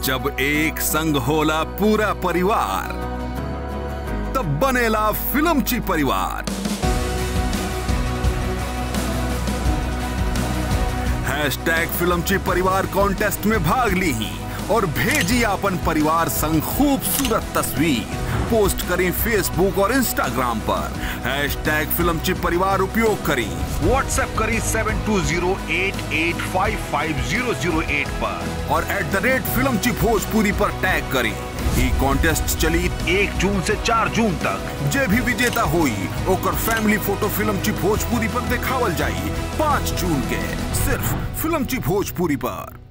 जब एक संग होला पूरा परिवार तब बनेला फिल्मची परिवार हैशटैग फिल्मची परिवार कॉन्टेस्ट में भाग ली और भेजी अपन परिवार संग खूबसूरत तस्वीर पोस्ट करें फेसबुक और इंस्टाग्राम पर हैशटैग फिल्मची परिवार उपयोग करें व्हाट्सएप करें seven two zero eight eight five five zero zero eight पर और एट द रेट फिल्मची भोजपुरी पर टैग करें ई कॉन्टेस्ट चली एक जून से चार जून तक जे भी विजेता हुई ओकर फैमिली फोटो फिल्म ची भोजपुरी पर दिखावल जाई पाँच जून के सिर्फ फिल्म ची भोजपुरी पर